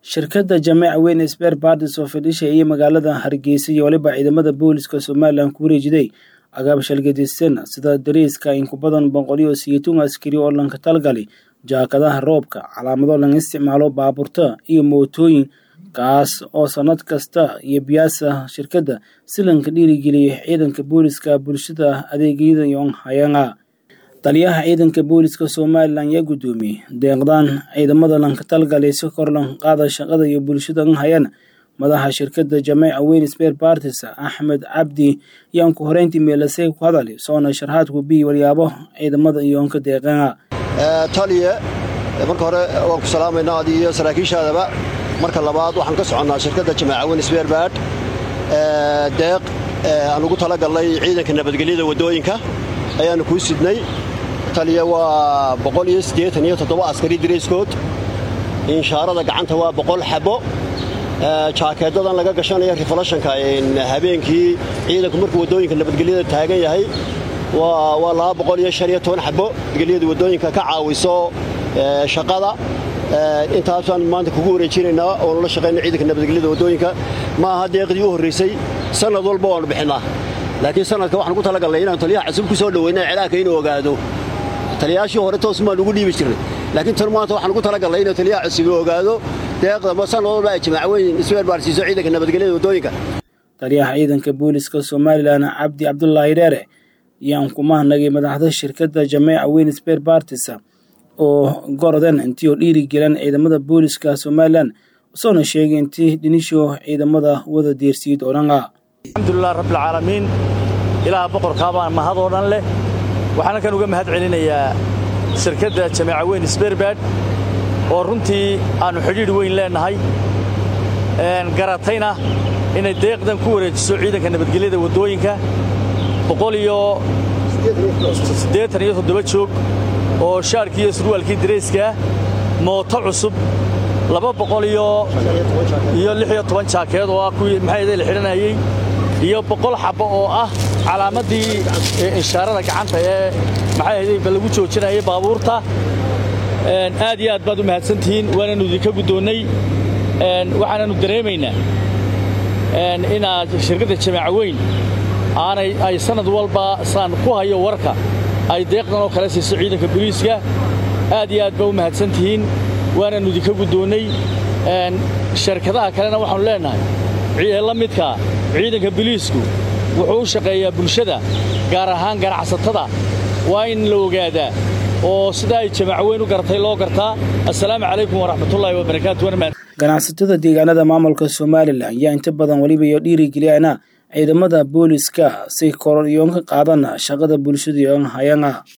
shirkadda jameeca weyn sber bardis oo fadhisha iyo magaalada hargeysa iyo waliba ciidamada booliska somalilan ku wareejiday agaab shalgadistan sida dariiska in ku badan boqoliyo siyeetun askari oo lanka talgali jaakadaha roobka calaamado laga isticmaalo baabuurta iyo mootooyin kaas oo sanad kasta iyo biyaasa shirkadda si lanka dhiirigeliya ciidanka booliska bulshada adeegyada yon hayanga taliyaha ciidanka booliska somalilan yaa guddoomiyey deeqdaan ciidamada lanka talgalay si kor lan qaada shaqada iyo bulshada hayan madaxa shirkadda jameeca weyn sber bartis axmed cabdi yaan ku horeyntii meelasay ku hadali soona sharxaadku biyi walyaabo ciidamada iyoonka deeqana taliye marka hore waan ku salaamaynaa adi iyo saraakiishaadaba marka labaad waxaan ka soconnaa shirkadda jameeca weyn sberbad deeq aan ugu talagalnay ciidanka nabadgelyada waddooyinka ayaannu kuu sidnay taliya waa askari dirayskood inshaarada gacanta waa boqol xabo jaakeedadan laga gashanaya rifalashanka habeenkii ciidanku markuu waddooyinka nabadgelyada taagan yahay waa xabo nabadgelyada waddooyinka ka caawiso shaqada intaasaan maanta kugu wareejinaynaa oonu la shaqayna ciidanka nabadgelyada waddooyinka ma aha deeqdii u horraysay sannad walba waannu bixinnaa laakiin sanadka waxaan ugu talagalnay inaanu taliyaha cusub ku soo dhowayna cilaanka inuu ogaado taliyayaashii hore toos maan ugu dhiibi jirnay laakiin tan maanta waxaan ugu talagalnay inuu taliyaha cusub ogaado deeqda sanad walba ay jamaaca weyn isweerbaarsiiso ciidanka nabadgelyada waddooyinka taliyaha ciidanka booliska somalilan cabdi cabdulaahi dheere yaan ku mahnagay madaxda shirkadda jameeca weyn sber bartis oo gorodan intii oo dhiirigelan ciidamada booliska somalilan usoona sheegay intii dhinisho ciidamada wada deersiid odhana alxamdulilah rabbilcaalamiin ilaah boqorkaabaa mahadoo dhan leh waxaana kan uga mahad celinayaa shirkadda jameeca weyn sberbad oo runtii aannu xidhiidh weyn leennahay garatayna inay deeqdan ku wareejiso ciidanka nabadgelyada waddooyinka boqol iyo siddeetan iyo toddoba joog oo shaarkii iyo surwaalkii darayskaa mooto cusub laba boqol iyo iyo lix iyo toban jaakeed oo ah kuwii maxayda la xidhanayey iyo boqol xabbo oo ah calaamaddii inshaarada gacanta ee maxayhadayba lagu joojinayay baabuurta aad iyo aad baad u mahadsantihiin waananu idinka guddoonnay waxaananu dareemaynaa inaad shirkadda jameeca weyn aanay ay sannad walba saan ku hayo warka ay deeqdan oo kale siiso ciidanka boliiska aad iyo aad baa u mahadsantihiin waananu idinka guddoonnay shirkadaha kalena waxaanu leennahay la midkaa ciidanka boliisku wuxuu u shaqeeyaa bulshada gaar ahaan ganacsatada waa in la ogaadaa oo sidaa ay jamaaco weyn u gartay loo gartaa assalaamu calaykum waraxmatullaahi wabarakaatu ganacsatada deegaanada maamulka somalilan yaa inta badan weliba iyo dhiirigeliyana ciidamada booliska si koror iyoon ka qaadana shaqada bulshada iyoon hayana